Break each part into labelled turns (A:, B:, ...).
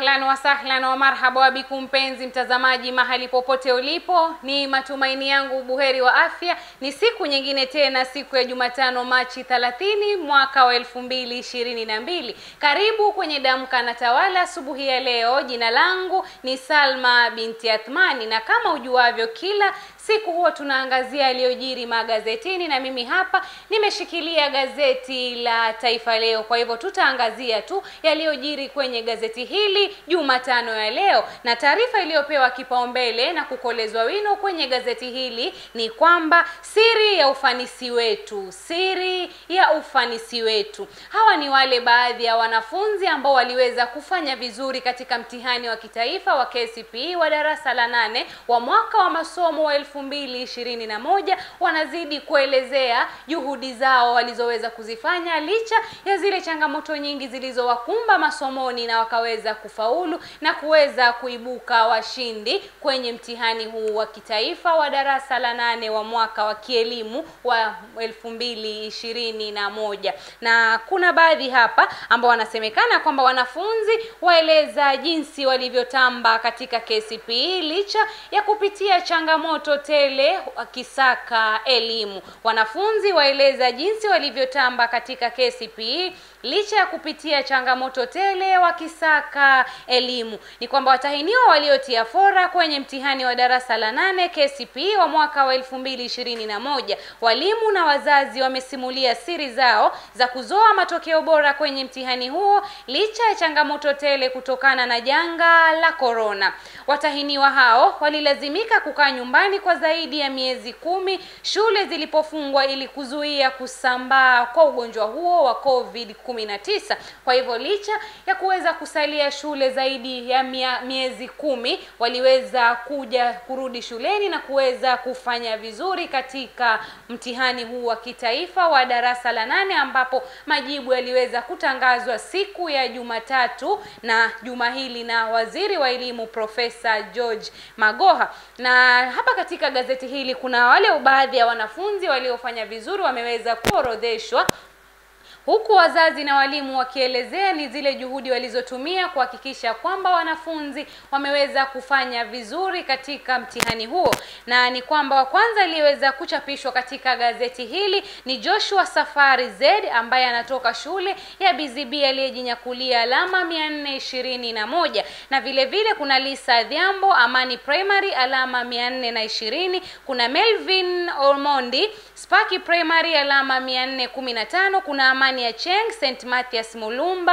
A: Ahlan wa sahlan wa marhaba bikum, mpenzi mtazamaji, mahali popote ulipo, ni matumaini yangu buheri wa afya. Ni siku nyingine tena, siku ya Jumatano, Machi 30 mwaka wa elfu mbili ishirini na mbili. Karibu kwenye Damka na Tawala asubuhi ya leo. Jina langu ni Salma binti Athmani, na kama ujuavyo, kila siku huwa tunaangazia yaliyojiri magazetini, na mimi hapa nimeshikilia gazeti la Taifa Leo. Kwa hivyo tutaangazia tu yaliyojiri kwenye gazeti hili Jumatano ya leo, na taarifa iliyopewa kipaumbele na kukolezwa wino kwenye gazeti hili ni kwamba siri ya ufanisi wetu, siri ya ufanisi wetu. Hawa ni wale baadhi ya wanafunzi ambao waliweza kufanya vizuri katika mtihani wa kitaifa wa KCPE wa darasa la nane wa mwaka wa masomo wa elfu mbili ishirini na moja. Wanazidi kuelezea juhudi zao walizoweza kuzifanya licha ya zile changamoto nyingi zilizowakumba masomoni na wakaweza kufaulu na kuweza kuibuka washindi kwenye mtihani huu wa kitaifa wa darasa la nane wa mwaka wa kielimu wa elfu mbili ishirini na moja. Na kuna baadhi hapa ambao wanasemekana kwamba wanafunzi waeleza jinsi walivyotamba katika KCPE licha ya kupitia changamoto tele wakisaka elimu. Wanafunzi waeleza jinsi walivyotamba katika KCPE licha ya kupitia changamoto tele wakisaka elimu. Ni kwamba watahiniwa waliotia fora kwenye mtihani wa darasa la nane KCPE wa mwaka wa elfu mbili ishirini na moja, walimu na wazazi wamesimulia siri zao za kuzoa matokeo bora kwenye mtihani huo licha ya changamoto tele kutokana na janga la korona. Watahiniwa hao walilazimika kukaa nyumbani kwa zaidi ya miezi kumi shule zilipofungwa ili kuzuia kusambaa kwa ugonjwa huo wa COVID 19. Kwa hivyo licha ya kuweza kusalia shule zaidi ya mia, miezi kumi waliweza kuja kurudi shuleni na kuweza kufanya vizuri katika mtihani huu wa kitaifa wa darasa la nane ambapo majibu yaliweza kutangazwa siku ya Jumatatu na juma hili na waziri wa elimu Profesa George Magoha. Na hapa katika gazeti hili kuna wale baadhi ya wanafunzi waliofanya vizuri wameweza kuorodheshwa huku wazazi na walimu wakielezea ni zile juhudi walizotumia kuhakikisha kwamba wanafunzi wameweza kufanya vizuri katika mtihani huo, na ni kwamba wa kwanza aliyeweza kuchapishwa katika gazeti hili ni Joshua Safari Z ambaye anatoka shule ya BZB aliyejinyakulia alama mia nne ishirini na moja na vile vile kuna Lisa Dhiambo Amani Primary alama mia nne na ishirini kuna Melvin Ormondi Sparky Primary alama mia nne kumi na tano kuna Amani ya Cheng St Mathias Mulumba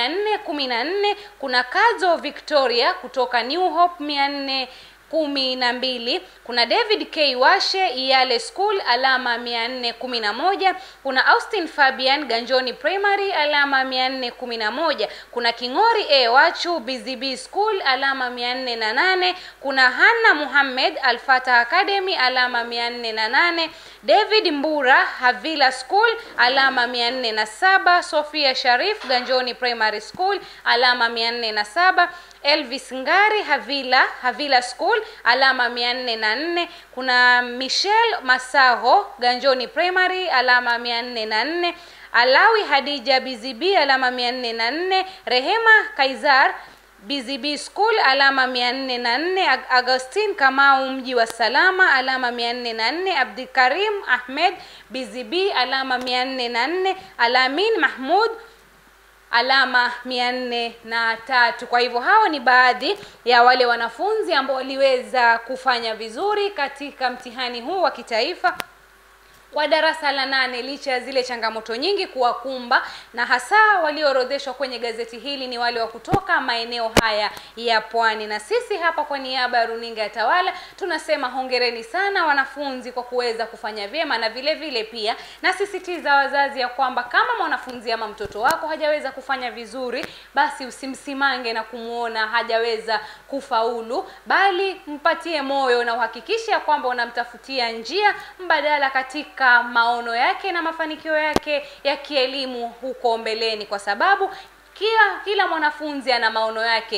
A: 414 kuna Kazo Victoria kutoka New Hope 400 kumi na mbili kuna David K Washe Iyale School alama mia nne kumi na moja kuna Austin Fabian Ganjoni Primary alama mia nne kumi na moja kuna King'ori A Wachu BZB School alama mia nne na nane kuna Hanna Muhammad Alfata Academy alama mia nne na nane David Mbura Havila School alama mia nne na saba Sofia Sharif Ganjoni Primary School alama mia nne na saba Elvis Ngari Havila Havila School alama mia nne na nne kuna Michelle Masaho Ganjoni Primary alama mia nne na nne Alawi Hadija BZB alama mia nne na nne Rehema Kaizar BZB School alama mia nne na nne Agustin Kamau mji wa Salama alama mia nne na nne Abdikarim Ahmed BZB alama mia nne na nne Alamin Mahmud alama mia nne na tatu. Kwa hivyo hao ni baadhi ya wale wanafunzi ambao waliweza kufanya vizuri katika mtihani huu wa kitaifa wa darasa la nane licha ya zile changamoto nyingi kuwakumba, na hasa walioorodheshwa kwenye gazeti hili ni wale wa kutoka maeneo haya ya pwani. Na sisi hapa kwa niaba ya runinga ya Tawala tunasema hongereni sana wanafunzi kwa kuweza kufanya vyema, na vile vile pia nasisitiza wazazi ya kwamba kama mwanafunzi ama mtoto wako hajaweza kufanya vizuri, basi usimsimange na kumwona hajaweza kufaulu, bali mpatie moyo na uhakikishe ya kwamba unamtafutia njia mbadala katika maono yake na mafanikio yake ya kielimu huko mbeleni, kwa sababu kila kila mwanafunzi ana maono yake.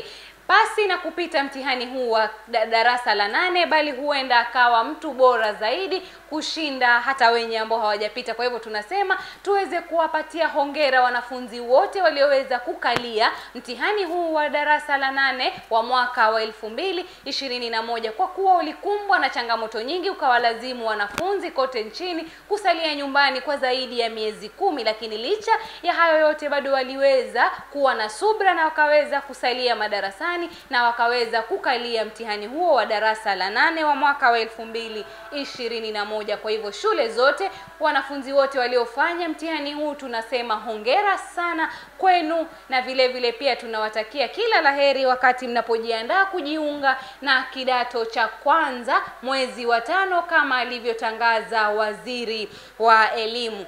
A: pasi na kupita mtihani huu wa da- darasa la nane bali huenda akawa mtu bora zaidi kushinda hata wenye ambao hawajapita kwa hivyo tunasema tuweze kuwapatia hongera wanafunzi wote walioweza kukalia mtihani huu wa darasa la nane wa mwaka wa elfu mbili ishirini na moja kwa kuwa ulikumbwa na changamoto nyingi ukawalazimu wanafunzi kote nchini kusalia nyumbani kwa zaidi ya miezi kumi lakini licha ya hayo yote bado waliweza kuwa na subra na wakaweza kusalia madarasani na wakaweza kukalia mtihani huo wa darasa la nane wa mwaka wa elfu mbili ishirini na moja kwa hivyo shule zote wanafunzi wote waliofanya mtihani huu tunasema hongera sana kwenu na vile vile pia tunawatakia kila laheri wakati mnapojiandaa kujiunga na kidato cha kwanza mwezi wa tano kama alivyotangaza waziri wa elimu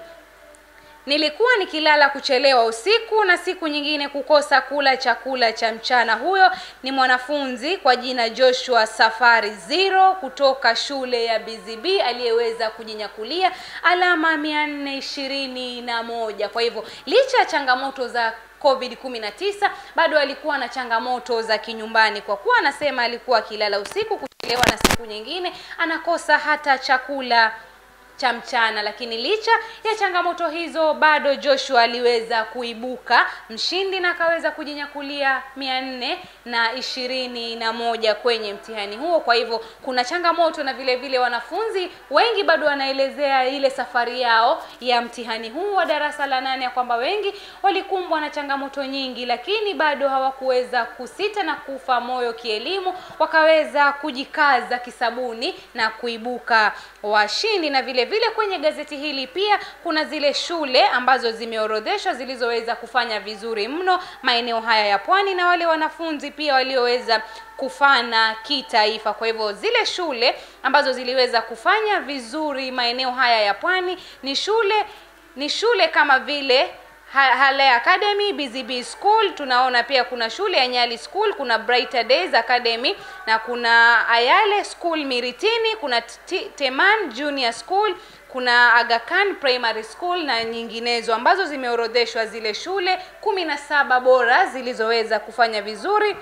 A: Nilikuwa nikilala kuchelewa usiku na siku nyingine kukosa kula chakula cha mchana. Huyo ni mwanafunzi kwa jina Joshua Safari Zero kutoka shule ya BZB aliyeweza kujinyakulia alama mia nne ishirini na moja. Kwa hivyo licha ya changamoto za COVID 19 bado alikuwa na changamoto za kinyumbani, kwa kuwa anasema alikuwa akilala usiku kuchelewa na siku nyingine anakosa hata chakula cha mchana lakini licha ya changamoto hizo bado Joshua aliweza kuibuka mshindi na akaweza kujinyakulia mia nne na ishirini na moja kwenye mtihani huo kwa hivyo kuna changamoto na vile vile wanafunzi wengi bado wanaelezea ile safari yao ya mtihani huu wa darasa la nane ya kwamba wengi walikumbwa na changamoto nyingi lakini bado hawakuweza kusita na kufa moyo kielimu wakaweza kujikaza kisabuni na kuibuka washindi na vile vile kwenye gazeti hili pia kuna zile shule ambazo zimeorodheshwa zilizoweza kufanya vizuri mno maeneo haya ya pwani na wale wanafunzi pia walioweza kufana kitaifa kwa hivyo zile shule ambazo ziliweza kufanya vizuri maeneo haya ya pwani ni shule ni shule kama vile Ha- Hale Academy, BZB School, tunaona pia kuna shule ya Nyali School, kuna Brighter Days Academy na kuna Ayale School Miritini, kuna T- Teman Junior School, kuna Aga Khan Primary School na nyinginezo ambazo zimeorodheshwa zile shule kumi na saba bora zilizoweza kufanya vizuri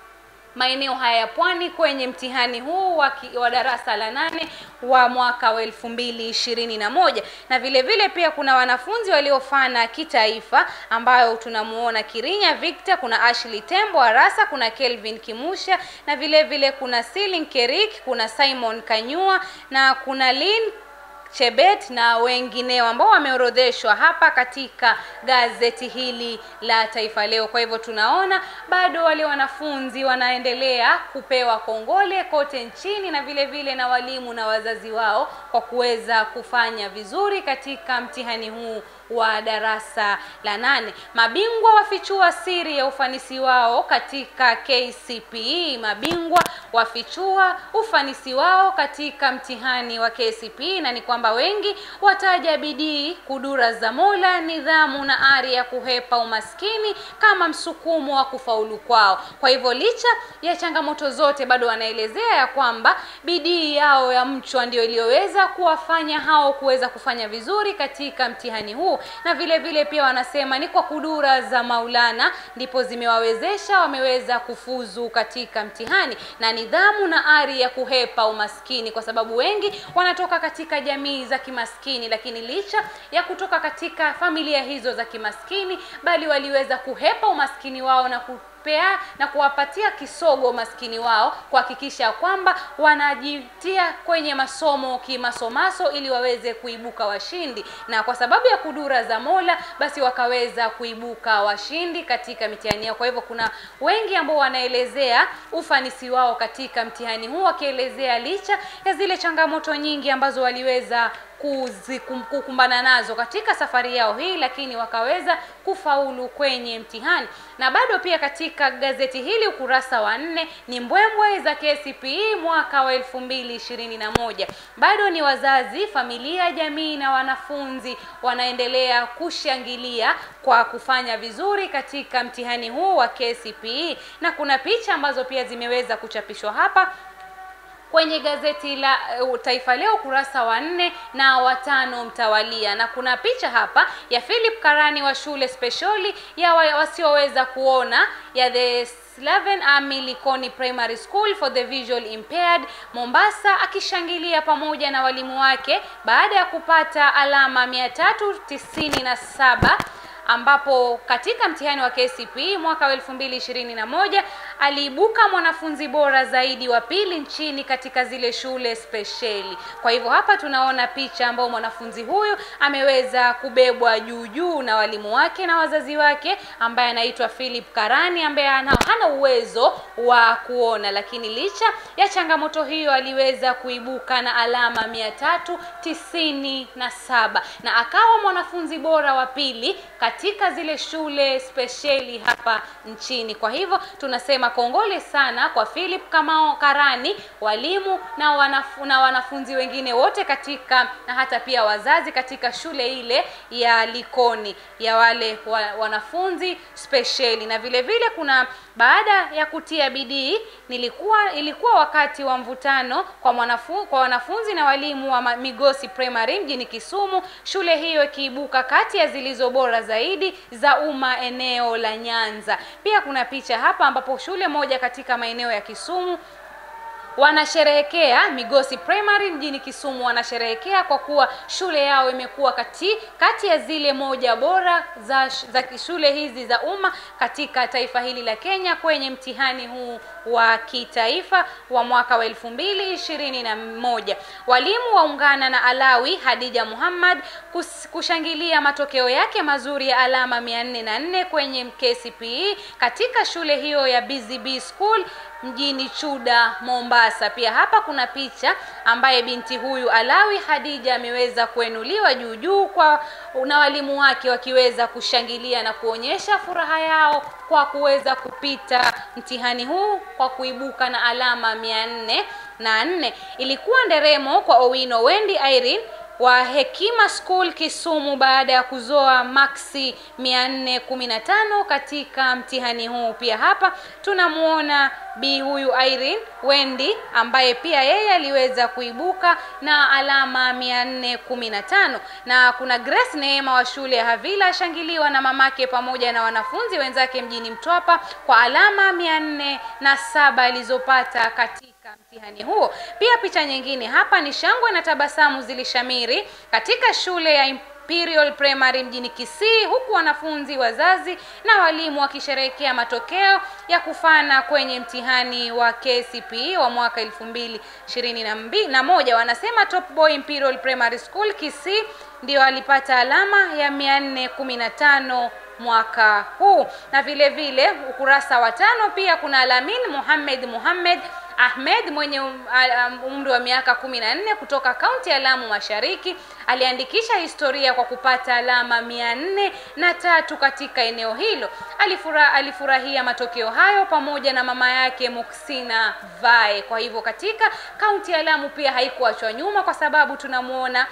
A: maeneo haya ya pwani kwenye mtihani huu wa, ki, wa darasa la nane wa mwaka wa elfu mbili ishirini na moja na vile vile pia kuna wanafunzi waliofana kitaifa ambayo tunamuona Kirinya Victor, kuna Ashley Tembo Arasa, kuna Kelvin Kimusha na vile vile kuna Silin Kerik, kuna Simon Kanyua na kuna Lin Chebet na wengineo ambao wameorodheshwa hapa katika gazeti hili la Taifa Leo. Kwa hivyo tunaona bado wale wanafunzi wanaendelea kupewa kongole kote nchini na vile vile na walimu na wazazi wao kwa kuweza kufanya vizuri katika mtihani huu wa darasa la nane. Mabingwa wafichua siri ya ufanisi wao katika KCPE. Mabingwa wafichua ufanisi wao katika mtihani wa KCPE, na ni kwamba wengi wataja bidii, kudura za Mola, nidhamu na ari ya kuhepa umaskini kama msukumo wa kufaulu kwao. Kwa hivyo licha ya changamoto zote, bado wanaelezea ya kwamba bidii yao ya mchwa ndio iliyoweza kuwafanya hao kuweza kufanya vizuri katika mtihani huu na vile vile pia wanasema ni kwa kudura za Maulana ndipo zimewawezesha wameweza kufuzu katika mtihani na nidhamu na ari ya kuhepa umaskini, kwa sababu wengi wanatoka katika jamii za kimaskini, lakini licha ya kutoka katika familia hizo za kimaskini, bali waliweza kuhepa umaskini wao na ku pea na kuwapatia kisogo maskini wao kuhakikisha kwamba wanajitia kwenye masomo kimasomaso ili waweze kuibuka washindi na kwa sababu ya kudura za Mola basi wakaweza kuibuka washindi katika mitihani yao kwa hivyo kuna wengi ambao wanaelezea ufanisi wao katika mtihani huu wakielezea licha ya zile changamoto nyingi ambazo waliweza kuzikum- kukumbana nazo katika safari yao hii lakini wakaweza kufaulu kwenye mtihani na bado pia katika gazeti hili ukurasa wa nne ni mbwembwe za KCPE mwaka wa elfu mbili ishirini na moja bado ni wazazi familia jamii na wanafunzi wanaendelea kushangilia kwa kufanya vizuri katika mtihani huu wa KCPE na kuna picha ambazo pia zimeweza kuchapishwa hapa kwenye gazeti la uh, Taifa Leo ukurasa wa nne na watano mtawalia, na kuna picha hapa ya Philip Karani wa shule spesheli ya wa, wasioweza kuona ya the 11 Army Likoni Primary School for the Visual Impaired Mombasa, akishangilia pamoja na walimu wake baada ya kupata alama 397 ambapo katika mtihani wa KCPE mwaka wa 2021 aliibuka mwanafunzi bora zaidi wa pili nchini katika zile shule spesheli. Kwa hivyo hapa tunaona picha ambayo mwanafunzi huyu ameweza kubebwa juu juu na walimu wake na wazazi wake, ambaye anaitwa Philip Karani ambaye hana, hana uwezo wa kuona, lakini licha ya changamoto hiyo aliweza kuibuka na alama mia tatu tisini na saba na akawa mwanafunzi bora wa pili katika zile shule spesheli hapa nchini. Kwa hivyo tunasema kongole sana kwa Philip Kamau Karani, walimu na, wanafu, na wanafunzi wengine wote katika na hata pia wazazi katika shule ile ya Likoni ya wale wa, wanafunzi spesheli. Na vile vile kuna baada ya kutia bidii, nilikuwa ilikuwa wakati wa mvutano kwa mwanafu, kwa wanafunzi na walimu wa Migosi Primary mjini Kisumu, shule hiyo ikiibuka kati ya zilizo bora zaidi za umma eneo la Nyanza. Pia kuna picha hapa ambapo shule moja katika maeneo ya Kisumu wanasherehekea Migosi Primary mjini Kisumu, wanasherehekea kwa kuwa shule yao imekuwa kati kati ya zile moja bora za, za shule hizi za umma katika taifa hili la Kenya kwenye mtihani huu wa kitaifa wa mwaka wa elfu mbili ishirini na moja. Walimu waungana na Alawi Hadija Muhammad kus, kushangilia matokeo yake mazuri ya alama mia nne na nne kwenye KCPE katika shule hiyo ya BZB School mjini Chuda, Mombasa. Pia hapa kuna picha ambaye binti huyu Alawi Hadija ameweza kuenuliwa juu juu kwa na walimu wake wakiweza kushangilia na kuonyesha furaha yao kwa kuweza kupita mtihani huu kwa kuibuka na alama mia nne na nne. Ilikuwa nderemo kwa Owino Wendi Irene wa Hekima School Kisumu baada ya kuzoa maksi 415 katika mtihani huu. Pia hapa tunamuona bi huyu Irene Wendi ambaye pia yeye aliweza kuibuka na alama 415, na kuna Grace Neema wa shule ya Havila ashangiliwa na mamake pamoja na wanafunzi wenzake mjini Mtwapa kwa alama 407 alizopata katika mtihani huo. Pia picha nyingine hapa ni shangwe na tabasamu zilishamiri katika shule ya Imperial Primary mjini Kisii, huku wanafunzi, wazazi na walimu wakisherehekea matokeo ya kufana kwenye mtihani wa KCPE wa mwaka elfu mbili ishirini na moja. Wanasema Top Boy Imperial Primary School Kisii ndio alipata alama ya mia nne kumi na tano mwaka huu. Na vile vile ukurasa wa tano pia kuna Alamin Muhammad Muhammad Ahmed mwenye umri wa miaka kumi na nne kutoka kaunti ya Lamu Mashariki aliandikisha historia kwa kupata alama mia nne na tatu katika eneo hilo. Alifura, alifurahia matokeo hayo pamoja na mama yake Muksina Vae. Kwa hivyo katika kaunti ya Lamu pia haikuachwa nyuma, kwa sababu tunamwona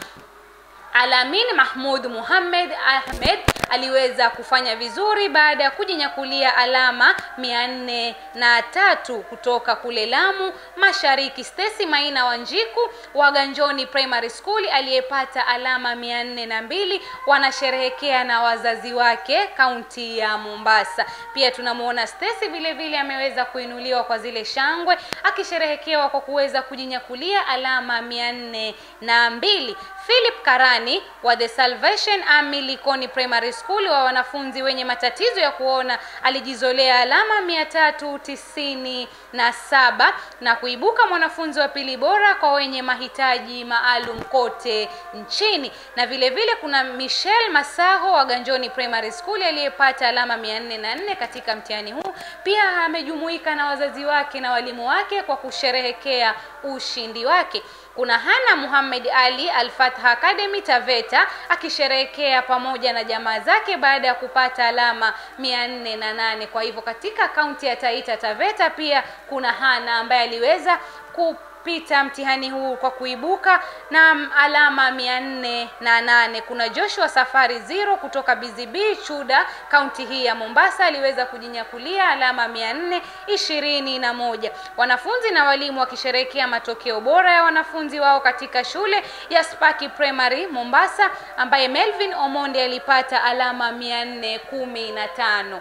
A: Alamin Mahmud Muhammad Ahmed aliweza kufanya vizuri baada ya kujinyakulia alama mia nne na tatu kutoka kule Lamu Mashariki. Stacy Maina Wanjiku wa Ganjoni Primary School aliyepata alama mia nne na mbili wanasherehekea na wazazi wake kaunti ya Mombasa. Pia tunamwona Stacy vile vile ameweza kuinuliwa kwa zile shangwe akisherehekewa kwa kuweza kujinyakulia alama mia nne na mbili. Philip Karani wa The Salvation Army Likoni Primary School wa wanafunzi wenye matatizo ya kuona alijizolea alama mia tatu tisini na saba na kuibuka mwanafunzi wa pili bora kwa wenye mahitaji maalum kote nchini. Na vile vile kuna Michelle Masaho wa Ganjoni Primary School aliyepata alama mia nne na nne katika mtihani huu. Pia amejumuika na wazazi wake na walimu wake kwa kusherehekea ushindi wake. Kuna Hana Muhammad Ali Al-Fatha Academy Taveta akisherehekea pamoja na jamaa zake baada ya kupata alama mia nne na nane. Kwa hivyo katika kaunti ya Taita Taveta pia kuna Hana ambaye aliweza kupita mtihani huu kwa kuibuka na alama mia nne na nane. Kuna Joshua Safari Zero kutoka BZB Chuda, kaunti hii ya Mombasa, aliweza kujinyakulia alama mia nne ishirini na moja. Wanafunzi na walimu wakisherehekea matokeo bora ya wanafunzi wao katika shule ya Spaki Primary Mombasa, ambaye Melvin Omondi alipata alama mia nne kumi na tano.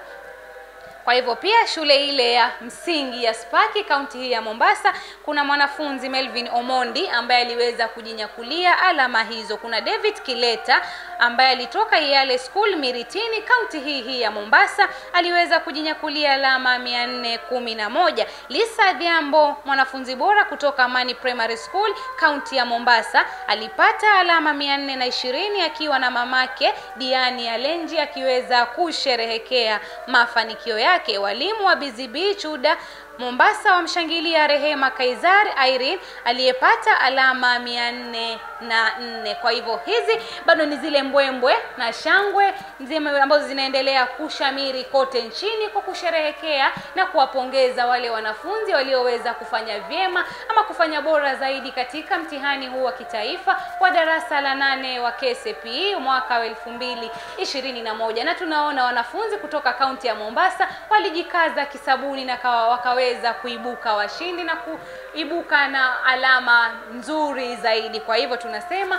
A: Kwa hivyo pia shule ile ya msingi ya Spaki kaunti hii ya Mombasa kuna mwanafunzi Melvin Omondi ambaye aliweza kujinyakulia alama hizo. Kuna David Kileta ambaye alitoka Yale School Miritini kaunti hii hii ya Mombasa aliweza kujinyakulia alama mia nne kumi na moja. Lisa Dhiambo mwanafunzi bora kutoka Amani Primary School kaunti ya Mombasa alipata alama mia nne na ishirini akiwa na mamake Diani Alenji akiweza kusherehekea mafanikio yake. Walimu wa BZB Chuda Mombasa wamshangilia Rehema Kaizar Irene aliyepata alama mia nne na nne. Kwa hivyo hizi bado ni zile mbwembwe na shangwe nzima ambazo zinaendelea kushamiri kote nchini kwa kusherehekea na kuwapongeza wale wanafunzi walioweza kufanya vyema ama kufanya bora zaidi katika mtihani huu wa kitaifa wa darasa la nane wa KCPE mwaka wa elfu mbili ishirini na moja na tunaona wanafunzi kutoka kaunti ya Mombasa walijikaza kisabuni na kawa wakaweza kuibuka washindi na kuibuka na alama nzuri zaidi. Kwa hivyo tunasema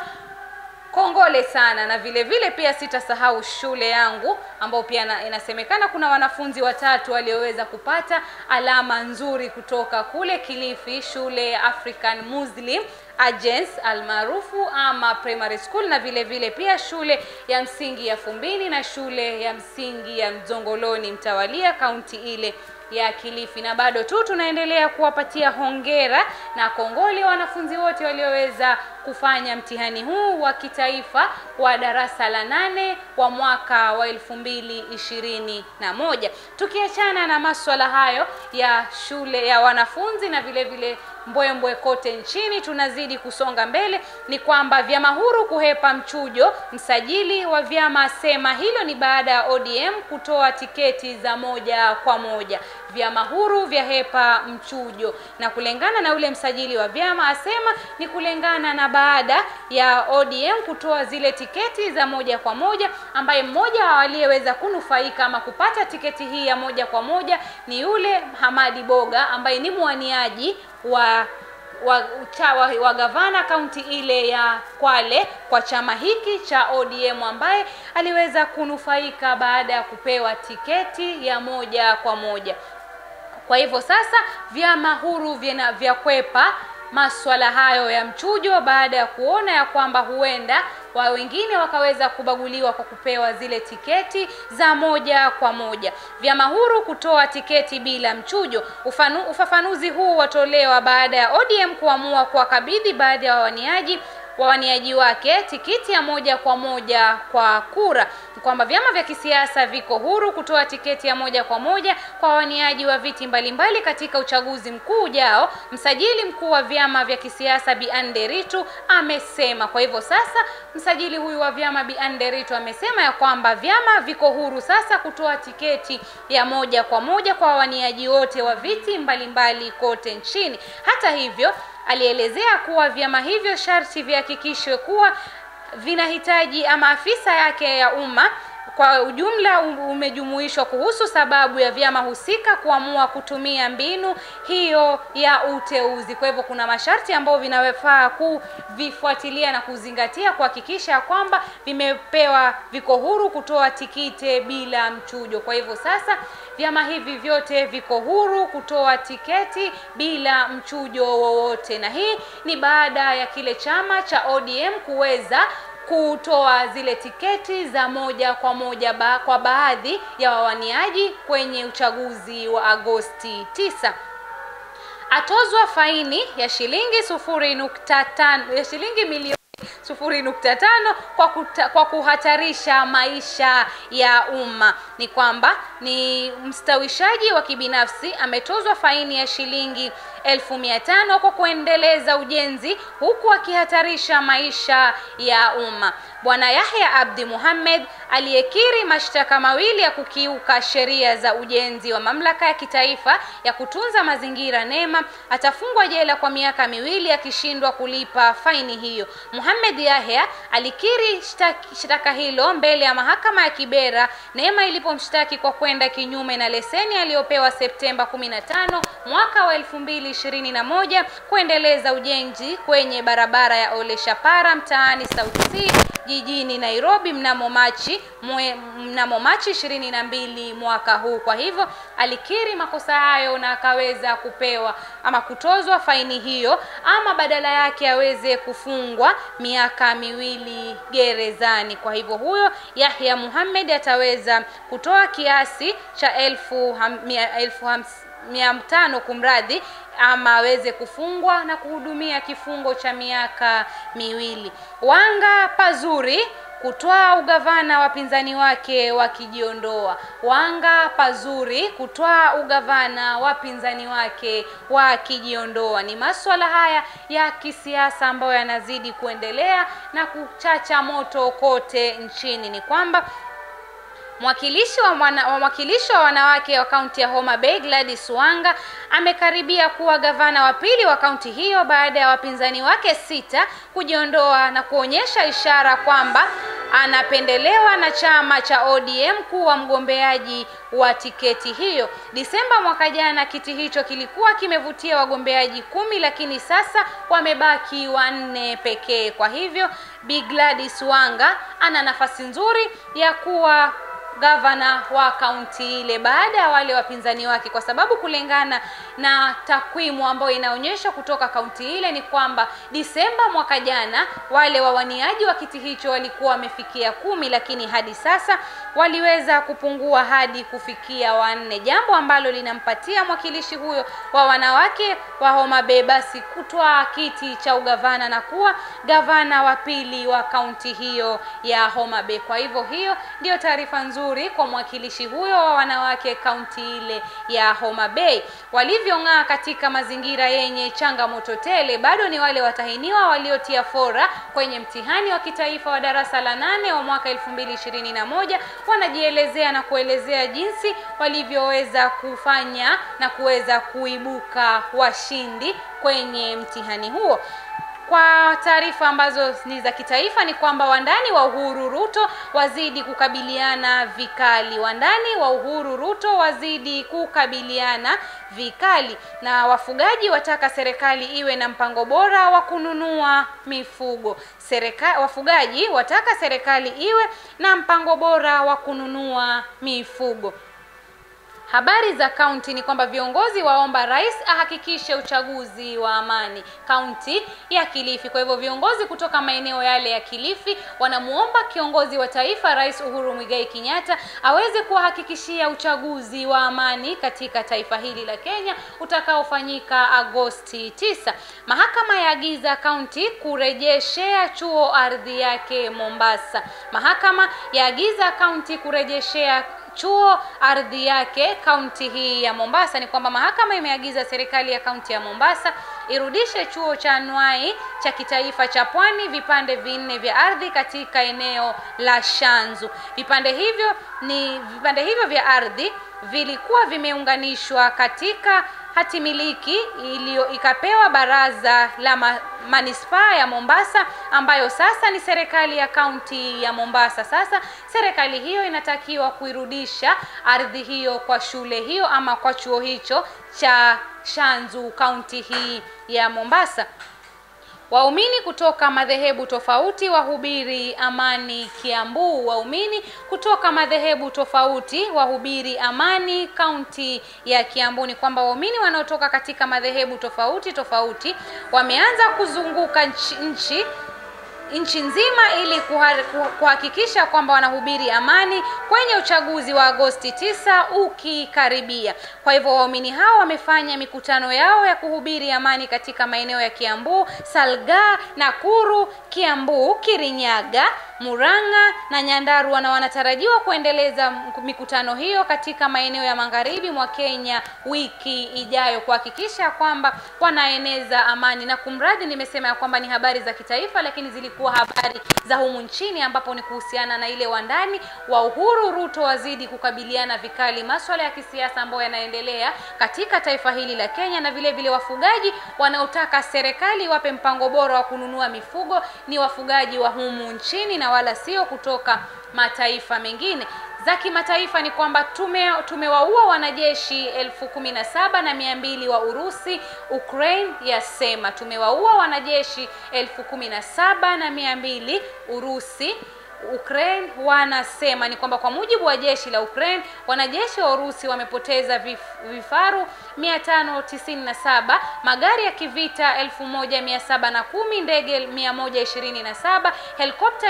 A: kongole sana, na vile vile pia sitasahau shule yangu ambao pia na, inasemekana kuna wanafunzi watatu walioweza kupata alama nzuri kutoka kule Kilifi, shule ya African Muslim Agents almaarufu ama primary school, na vile vile pia shule ya msingi ya Fumbini na shule ya msingi ya Mzongoloni mtawalia kaunti ile ya Kilifi. Na bado tu tunaendelea kuwapatia hongera na kongole wanafunzi wote walioweza kufanya mtihani huu wa kitaifa wa darasa la nane wa mwaka wa elfu mbili ishirini na moja. Tukiachana na maswala hayo ya shule ya wanafunzi na vile vile mbwembwe kote nchini, tunazidi kusonga mbele. Ni kwamba vyama huru kuhepa mchujo. Msajili wa vyama asema hilo ni baada ya ODM kutoa tiketi za moja kwa moja. Vyama huru vya hepa mchujo, na kulingana na ule msajili wa vyama asema ni kulingana na baada ya ODM kutoa zile tiketi za moja kwa moja, ambaye mmoja wa aliyeweza kunufaika ama kupata tiketi hii ya moja kwa moja ni yule Hamadi Boga ambaye ni mwaniaji wa wa, cha, wa, wa gavana kaunti ile ya Kwale kwa chama hiki cha ODM ambaye aliweza kunufaika baada ya kupewa tiketi ya moja kwa moja. Kwa hivyo sasa vyama huru vya, vya kwepa maswala hayo ya mchujo baada ya kuona ya kwamba huenda wa wengine wakaweza kubaguliwa kwa kupewa zile tiketi za moja kwa moja. Vyama huru kutoa tiketi bila mchujo. Ufanu, ufafanuzi huu watolewa baada ya ODM kuamua kuwakabidhi baadhi ya wawaniaji wawaniaji wake tikiti ya moja kwa moja kwa kura, kwamba vyama vya kisiasa viko huru kutoa tiketi ya moja kwa moja kwa wawaniaji wa viti mbalimbali katika uchaguzi mkuu ujao. Msajili mkuu wa vyama vya kisiasa Bi Anne Nderitu amesema. Kwa hivyo sasa, msajili huyu wa vyama Bi Anne Nderitu amesema ya kwamba vyama viko huru sasa kutoa tiketi ya moja kwa moja kwa wawaniaji wote wa viti mbalimbali kote nchini. Hata hivyo alielezea kuwa vyama hivyo sharti vihakikishwe kuwa vinahitaji ama afisa yake ya umma kwa ujumla umejumuishwa kuhusu sababu ya vyama husika kuamua kutumia mbinu hiyo ya uteuzi. Kwa hivyo kuna masharti ambayo vinafaa kuvifuatilia na kuzingatia kuhakikisha kwamba vimepewa, viko huru kutoa tikiti bila mchujo. Kwa hivyo sasa vyama hivi vyote viko huru kutoa tiketi bila mchujo wowote, na hii ni baada ya kile chama cha ODM kuweza kutoa zile tiketi za moja kwa moja ba, kwa baadhi ya wawaniaji kwenye uchaguzi wa Agosti 9. Atozwa faini ya shilingi sufuri nukta tano ya shilingi milioni sufuri nukta tano kwa, kuta, kwa kuhatarisha maisha ya umma. ni kwamba ni mstawishaji wa kibinafsi ametozwa faini ya shilingi elfu mia tano kwa kuendeleza ujenzi huku akihatarisha maisha ya umma. Bwana Yahya Abdi Muhammad aliyekiri mashtaka mawili ya kukiuka sheria za ujenzi wa mamlaka ya kitaifa ya kutunza mazingira NEMA atafungwa jela kwa miaka miwili akishindwa kulipa faini hiyo. Muhammad Yahya alikiri shtaka hilo mbele ya mahakama ya Kibera NEMA ilipomshtaki kwa kwenda kinyume na leseni aliyopewa Septemba 15 mwaka wa 2021 kuendeleza ujenzi kwenye barabara ya Ole Shapara mtaani South C jijini Nairobi mnamo Machi mwe, mnamo Machi ishirini na mbili mwaka huu. Kwa hivyo alikiri makosa hayo na akaweza kupewa ama kutozwa faini hiyo, ama badala yake aweze kufungwa miaka miwili gerezani. Kwa hivyo huyo Yahya Muhammad ataweza kutoa kiasi cha elfu, ham, mia, elfu hamsini mia tano kumradhi, ama aweze kufungwa na kuhudumia kifungo cha miaka miwili. Wanga pazuri kutwaa ugavana wapinzani wake wakijiondoa. Wanga pazuri kutwaa ugavana wapinzani wake wakijiondoa. Ni masuala haya ya kisiasa ambayo yanazidi kuendelea na kuchacha moto kote nchini. Ni kwamba Mwakilishi wa mwana, mwakilishi wa wanawake wa kaunti ya Homa Bay Gladys Wanga amekaribia kuwa gavana wa pili wa kaunti hiyo baada ya wapinzani wake sita kujiondoa na kuonyesha ishara kwamba anapendelewa na chama cha ODM kuwa mgombeaji wa tiketi hiyo. Disemba mwaka jana kiti hicho kilikuwa kimevutia wagombeaji kumi, lakini sasa wamebaki wanne pekee. Kwa hivyo Bi Gladys Wanga ana nafasi nzuri ya kuwa gavana wa kaunti ile baada ya wale wapinzani wake, kwa sababu kulingana na takwimu ambayo inaonyesha kutoka kaunti ile ni kwamba Disemba mwaka jana wale wawaniaji wa kiti hicho walikuwa wamefikia kumi, lakini hadi sasa waliweza kupungua hadi kufikia wanne, jambo ambalo linampatia mwakilishi huyo wa wanawake wa Homa Bay basi kutwaa kiti cha ugavana na kuwa gavana wa pili wa kaunti hiyo ya Homa Bay. Kwa hivyo hiyo ndiyo taarifa nzuri kwa mwakilishi huyo wa wanawake kaunti ile ya Homa Bay. Walivyong'aa katika mazingira yenye changamoto tele, bado ni wale watahiniwa waliotia fora kwenye mtihani wa kitaifa wa darasa la nane wa mwaka 2021 wanajielezea na kuelezea jinsi walivyoweza kufanya na kuweza kuibuka washindi kwenye mtihani huo. Kwa taarifa ambazo ni za kitaifa ni kwamba wandani wa Uhuru Ruto wazidi kukabiliana vikali. Wandani wa Uhuru Ruto wazidi kukabiliana vikali, na wafugaji wataka serikali iwe na mpango bora wa kununua mifugo. Serika, wafugaji wataka serikali iwe na mpango bora wa kununua mifugo. Habari za kaunti ni kwamba viongozi waomba rais ahakikishe uchaguzi wa amani kaunti ya Kilifi. Kwa hivyo viongozi kutoka maeneo yale ya Kilifi wanamuomba kiongozi wa taifa Rais Uhuru Muigai Kenyatta aweze kuwahakikishia uchaguzi wa amani katika taifa hili la Kenya utakaofanyika Agosti 9. Mahakama yaagiza kaunti kurejeshea chuo ardhi yake Mombasa. Mahakama yaagiza kaunti kurejeshea chuo ardhi yake kaunti hii ya Mombasa. Ni kwamba mahakama imeagiza serikali ya kaunti ya Mombasa irudishe chuo cha anuai cha kitaifa cha Pwani vipande vinne vya ardhi katika eneo la Shanzu. Vipande hivyo ni vipande hivyo vya ardhi vilikuwa vimeunganishwa katika hati miliki iliyo ikapewa baraza la ma, manispaa ya Mombasa ambayo sasa ni serikali ya kaunti ya Mombasa. Sasa serikali hiyo inatakiwa kuirudisha ardhi hiyo kwa shule hiyo ama kwa chuo hicho cha Shanzu kaunti hii ya Mombasa. Waumini kutoka madhehebu tofauti wahubiri amani Kiambu. Waumini kutoka madhehebu tofauti wahubiri amani kaunti ya Kiambu. Ni kwamba waumini wanaotoka katika madhehebu tofauti tofauti wameanza kuzunguka nchi, nchi nchi nzima ili kuhakikisha kwamba wanahubiri amani kwenye uchaguzi wa Agosti 9 ukikaribia. Kwa hivyo waumini hao wamefanya mikutano yao ya kuhubiri amani katika maeneo ya Kiambu, Salga, Nakuru, Kiambu, Kirinyaga, Murang'a na Nyandarua na wanatarajiwa kuendeleza mikutano hiyo katika maeneo ya magharibi mwa Kenya wiki ijayo kuhakikisha kwamba wanaeneza amani. Na kumradhi, nimesema ya kwamba ni habari za kitaifa, lakini zilikuwa habari za humu nchini, ambapo ni kuhusiana na ile wandani wa Uhuru Ruto wazidi kukabiliana vikali maswala ya kisiasa ambayo yanaendelea katika taifa hili la Kenya, na vile vile wafugaji wanaotaka serikali wape mpango bora wa kununua mifugo ni wafugaji wa humu nchini na wala sio kutoka mataifa mengine za kimataifa ni kwamba tume tumewaua wanajeshi elfu kumi na saba na mia mbili wa Urusi. Ukraine yasema tumewaua wanajeshi elfu kumi na saba na mia mbili Urusi. Ukraine wanasema ni kwamba kwa mujibu wa jeshi la Ukraine, wanajeshi wa Urusi wamepoteza vif, vifaru 597, magari ya kivita 1710, ndege 127, helikopta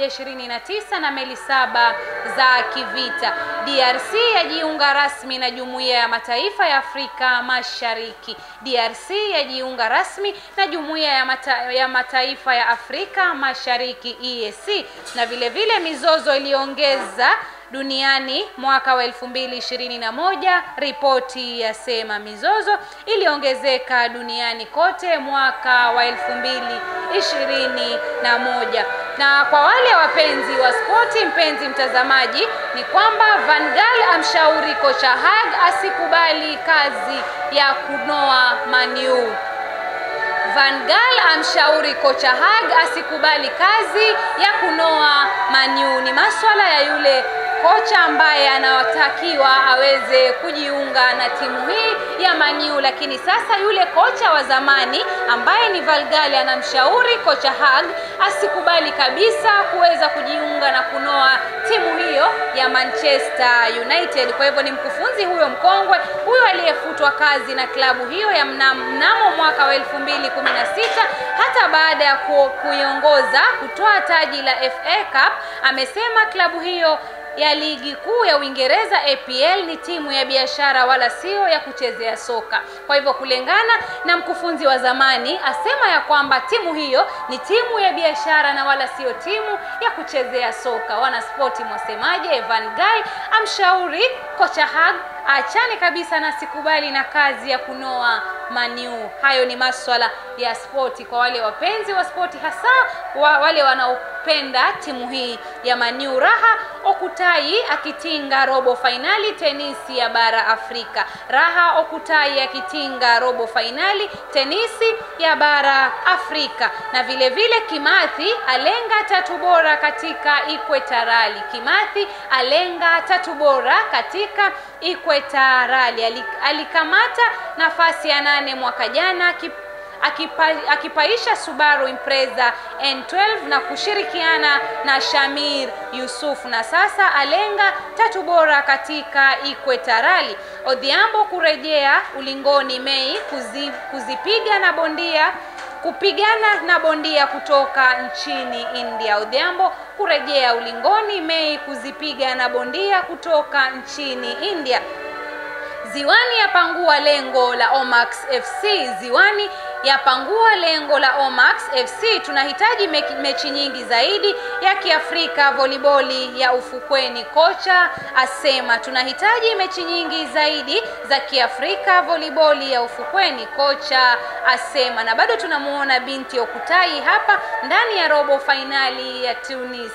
A: 129 na meli saba za kivita. DRC yajiunga rasmi na Jumuiya ya Mataifa ya Afrika Mashariki. DRC yajiunga rasmi na Jumuiya ya, mata, ya Mataifa ya Afrika Mashariki EAC na vile vile mizozo iliongeza duniani mwaka wa elfu mbili ishirini na moja. Ripoti yasema mizozo iliongezeka duniani kote mwaka wa elfu mbili ishirini na moja. Na kwa wale wapenzi wa spoti, mpenzi mtazamaji, ni kwamba Van Gaal amshauri kocha Hag asikubali kazi ya kunoa Maniu. Van Gaal amshauri kocha Hag asikubali kazi ya kunoa Maniu. Ni maswala ya yule kocha ambaye anawatakiwa aweze kujiunga na timu hii ya Maniu, lakini sasa yule kocha wa zamani ambaye ni Van Gaal anamshauri kocha Hag asikubali kabisa kuweza kujiunga na kunoa timu hiyo ya Manchester United. Kwa hivyo ni mkufunzi huyo mkongwe huyo aliyefutwa kazi na klabu hiyo ya mnamo, mnamo mwaka wa 2016 hata baada ya ku, kuiongoza kutoa taji la FA Cup, amesema klabu hiyo ya ligi kuu ya Uingereza APL ni timu ya biashara wala sio ya kuchezea soka. Kwa hivyo kulingana na mkufunzi wa zamani asema ya kwamba timu hiyo ni timu ya biashara na wala sio timu ya kuchezea soka. Wanaspoti mwasemaje? Van Gaal amshauri kocha Hag achane kabisa na sikubali na kazi ya kunoa Maniu. Hayo ni maswala ya spoti kwa wale wapenzi wa spoti, hasa wa wale wanaopenda timu hii ya Maniu. Raha Okutai akitinga robo fainali tenisi ya bara Afrika. Raha Okutai akitinga robo fainali tenisi ya bara Afrika, na vile vile Kimathi alenga tatu bora katika Ikwetarali. Kimathi alenga tatu bora katika Ikwetarali, alikamata nafasi ya nane mwaka jana Akipa, akipaisha Subaru Impreza N12 na kushirikiana na Shamir Yusuf na sasa alenga tatu bora katika Ikwetarali. Odhiambo kurejea ulingoni Mei kuzi, kuzipiga na bondia kupigana na bondia kutoka nchini India. Odhiambo kurejea ulingoni Mei kuzipiga na bondia kutoka nchini India. Ziwani yapangua lengo la Omax FC. Ziwani yapangua lengo la Omax FC. Tunahitaji mechi nyingi zaidi ya Kiafrika voliboli ya ufukweni, kocha asema. Tunahitaji mechi nyingi zaidi za Kiafrika voliboli ya ufukweni, kocha asema. Na bado tunamuona binti Okutai hapa ndani ya robo fainali ya Tunis.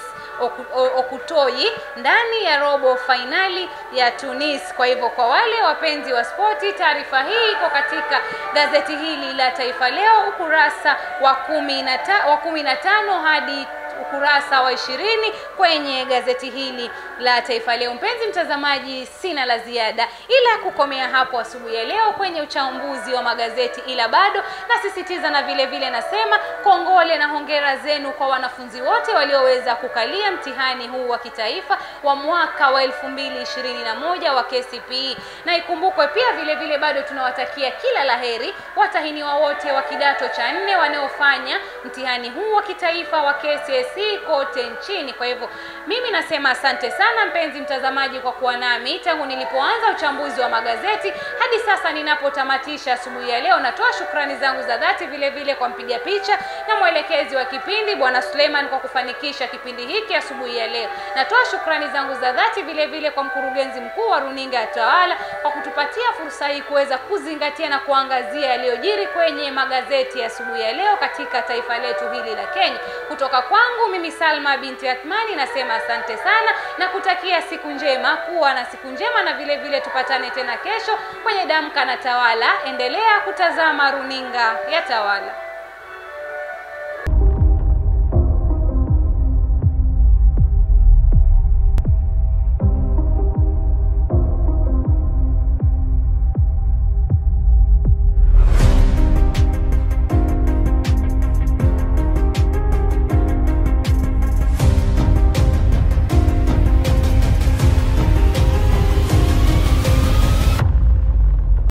A: Okutoi ndani ya robo fainali ya Tunis. Kwa hivyo kwa wale wapenzi wa spoti, taarifa hii iko katika gazeti hili la Taifa Leo ukurasa wa kumi na ta, wa kumi na tano hadi ukurasa wa ishirini kwenye gazeti hili la Taifa Leo. Mpenzi mtazamaji, sina la ziada ila kukomea hapo asubuhi ya leo kwenye uchambuzi wa magazeti, ila bado nasisitiza na vile vile nasema kongole na hongera zenu kwa wanafunzi wote walioweza kukalia mtihani huu wa kitaifa wa mwaka wa elfu mbili ishirini na moja wa KCPE, na ikumbukwe pia vile vile bado tunawatakia kila laheri watahiniwa wote wa kidato cha nne wanaofanya mtihani huu wa kitaifa wa KCSE kote nchini. Kwa hivyo mimi nasema asante sana mpenzi mtazamaji kwa kuwa nami tangu nilipoanza uchambuzi wa magazeti Hadi sasa ninapotamatisha asubuhi ya leo, natoa shukrani zangu za dhati vile vile kwa mpiga picha na mwelekezi wa kipindi Bwana Suleiman kwa kufanikisha kipindi hiki asubuhi ya leo. Natoa shukrani zangu za dhati vile vile kwa mkurugenzi mkuu wa runinga ya Tawala kwa kutupatia fursa hii kuweza kuzingatia na kuangazia yaliyojiri kwenye magazeti ya asubuhi ya leo katika taifa letu hili la Kenya. Kutoka kwangu mimi Salma binti Athmani nasema asante sana na kutakia siku njema, kuwa na siku njema, na vile vile tupatane tena kesho kwenye Damka na Tawala. Endelea kutazama runinga ya Tawala.